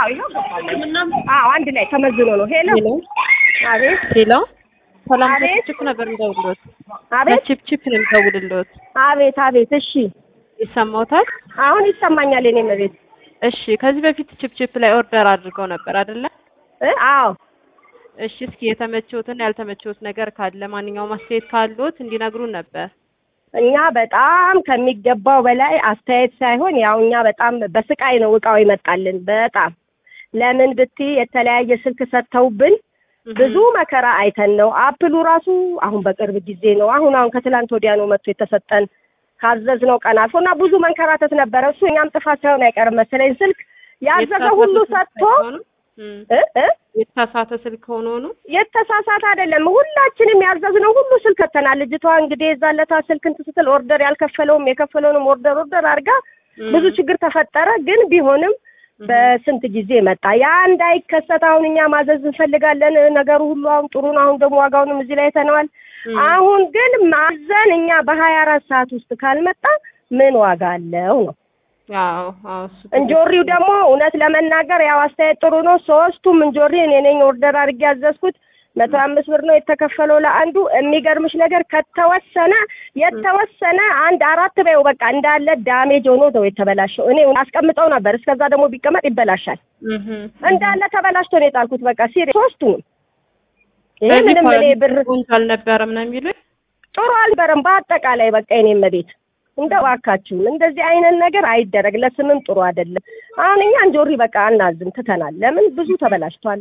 አዎ ይኸው ገባሁ። አዎ አንድ ላይ ተመዝኖ ነው። ሄሎ ሄሎ አቤት ሄሎ ሰላም አቤት። ከችፕ ነበር የምደውልልዎት። አቤት ከችፕ ነው የምደውልልዎት። አቤት አቤት። እሺ ይሰማዎታል? አሁን ይሰማኛል። የኔ መቤት እሺ ከዚህ በፊት ችፕ ላይ ኦርደር አድርገው ነበር አይደለ? እ አዎ እሺ እስኪ የተመቸዎትና ያልተመቸዎት ነገር ካለ ማንኛውም አስተያየት ካለዎት እንዲነግሩን ነበር። እኛ በጣም ከሚገባው በላይ አስተያየት ሳይሆን ያው እኛ በጣም በስቃይ ነው እቃው ይመጣልን። በጣም ለምን ብትይ የተለያየ ስልክ ሰጥተውብን ብዙ መከራ አይተን ነው። አፕሉ ራሱ አሁን በቅርብ ጊዜ ነው አሁን አሁን ከትላንት ወዲያ ነው መጥቶ የተሰጠን ካዘዝነው ቀን አልፎ እና ብዙ መንከራተት ነበረ። እሱ እኛም ጥፋት ሳይሆን አይቀርም መሰለኝ ስልክ ያዘዘ ሁሉ ሰጥቶ እም፣ እ እ የተሳሳተ ስልክ ሆኖ ነው። የተሳሳተ አይደለም። ሁላችንም ያዘዝነው ሁሉ ስልክ ከተናል። ልጅቷ እንግዲህ የዛለታ ስልክ እንትን ስትል ኦርደር ያልከፈለውም የከፈለውንም ኦርደር ኦርደር አድርጋ እም፣ ብዙ ችግር ተፈጠረ። ግን ቢሆንም በስንት ጊዜ መጣ። ያ እንዳይከሰት አሁን እኛ ማዘዝ እንፈልጋለን። ነገሩ ሁሉ አሁን ጥሩ ነው። አሁን ደግሞ ዋጋውንም እዚህ ላይ ተነዋል። እም፣ አሁን ግን ማዘን እኛ በሀያ አራት ሰዓት ውስጥ ካልመጣ ምን ዋጋ አለው ነው። አዎ አዎ እሱ እንጆሪው ደግሞ እውነት ለመናገር ያው አስተያየት ጥሩ ነው። ሶስቱም እንጆሪ እኔ ነኝ ኦርደር አድርጌ ያዘዝኩት። መቶ አምስት ብር ነው የተከፈለው ለአንዱ። የሚገርምሽ ነገር ከተወሰነ የተወሰነ አንድ አራት በይው በቃ እንዳለ ዳሜጅ ሆኖ ነው የተበላሸው። እኔ አስቀምጠው ነበር። እስከዛ ደግሞ ቢቀመጥ ይበላሻል። እም፣ እንዳለ ተበላሽቶ ነው የጣልኩት። በቃ ሲሪ ሶስቱም ይሄ በዚህ ምንም እኔ ብር ቆንጆ አልነበረም ነው የሚሉኝ። ጥሩ አልበረም። በአጠቃላይ በቃ የኔም ቤት እንደው እባካችሁን እንደዚህ አይነት ነገር አይደረግ። ለስምም ጥሩ አይደለም። አሁን እኛ እንጆሪ በቃ አናዝም ትተናል። ለምን ብዙ ተበላሽቷል።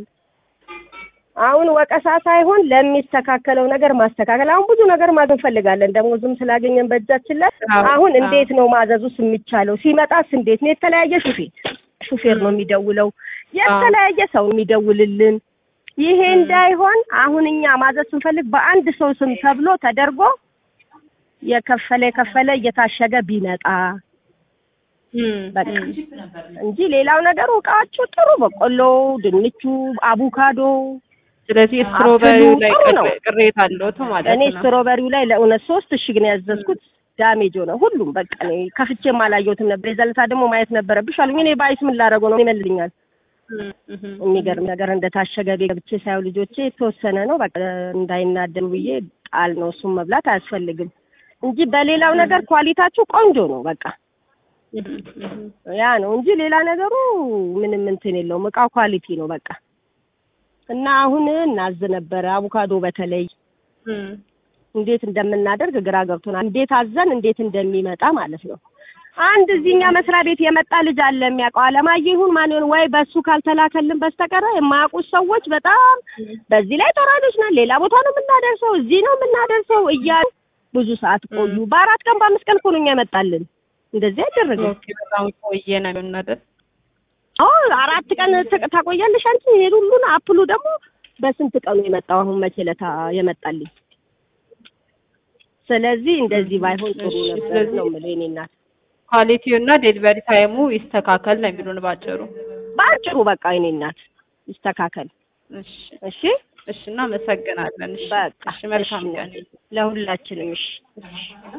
አሁን ወቀሳ ሳይሆን ለሚስተካከለው ነገር ማስተካከል። አሁን ብዙ ነገር ማዘዝ እንፈልጋለን። ደግሞ ዝም ስላገኘን በእጃችን ላይ አዎ፣ አሁን አዎ። እንዴት ነው ማዘዙስ የሚቻለው? ሲመጣስ እንዴት ነው? የተለያየ ሹፌር ሹፌር ነው የሚደውለው፣ የተለያየ ሰው የሚደውልልን። ይሄ እንዳይሆን አሁን እኛ ማዘዝ ስንፈልግ በአንድ ሰው ስም ተብሎ ተደርጎ የከፈለ የከፈለ እየታሸገ ቢመጣ እም፣ በቃ እም። እንጂ ሌላው ነገሩ እቃችሁ ጥሩ በቆሎ፣ ድንቹ፣ አቡካዶ ስለዚህ ስትሮበሪው ላይ ጥሩ ነው። ቅሬ- ቅሬታ አለዎት ማለት እኔ ነው። ስትሮበሪው ላይ ለእውነት ሶስት እሽግ ነው ያዘዝኩት። ዳሜጅ ሆነ ሁሉም በቃ እኔ ከፍቼም አላየሁትም ነበር። የዘለታ ደግሞ ማየት ነበረብሽ አሉኝ። እኔ ባይስ ምን ላደርገው ነው ይመልልኛል። እም፣ እም፣ የሚገርም ነገር እንደታሸገ ቤት ገብቼ ሳየው ልጆቼ የተወሰነ ነው በቃ እንዳይናደሩ ብዬ ጣል ነው። እሱም መብላት አያስፈልግም እንጂ በሌላው ነገር ኳሊታችሁ ቆንጆ ነው በቃ እም፣ እም። ያ ነው እንጂ ሌላ ነገሩ ምንም እንትን የለውም። እቃው ኳሊቲ ነው በቃ እና አሁን እናዝ ነበረ አቮካዶ በተለይ እም፣ እንዴት እንደምናደርግ ግራ ገብቶናል። እንዴት አዘን እንዴት እንደሚመጣ ማለት ነው። አንድ እዚህኛ መስሪያ ቤት የመጣ ልጅ አለ የሚያውቀው አለማየሁ ይሁን ማን ይሁን ወይ በሱ ካልተላከልን በስተቀረ የማያውቁት ሰዎች በጣም በዚህ ላይ ተራዶች ነን። ሌላ ቦታ ነው የምናደርሰው፣ እዚህ ነው የምናደርሰው እያሉ ብዙ ሰዓት ቆዩ። በአራት ቀን በአምስት ቀን እኮ ነው እኛ የመጣልን። እንደዚህ አይደረግም። ኦኬ በጣም ቆየ ነው የሚሆነው አዎ አራት ቀን ት- ታቆያለሽ አንቺ። ይሄ ሁሉን አፕሉ ደግሞ በስንት ቀኑ የመጣው አሁን መቼ ለታ የመጣልኝ። ስለዚህ እንደዚህ ባይሆን ጥሩ እሺ፣ ነበር ስለዚህ- ነው የምልህ የእኔ እናት። ኳሊቲው እና ዴሊቨሪ ታይሙ ይስተካከል ነው የሚሉን ባጭሩ። በአጭሩ በቃ የእኔ እናት ይስተካከል። እሺ እሺ እሺ፣ እናመሰግናለን። እሺ በቃ እሺ፣ መልካም እሺ፣ ቀን። ለሁላችንም እሺ። እሺ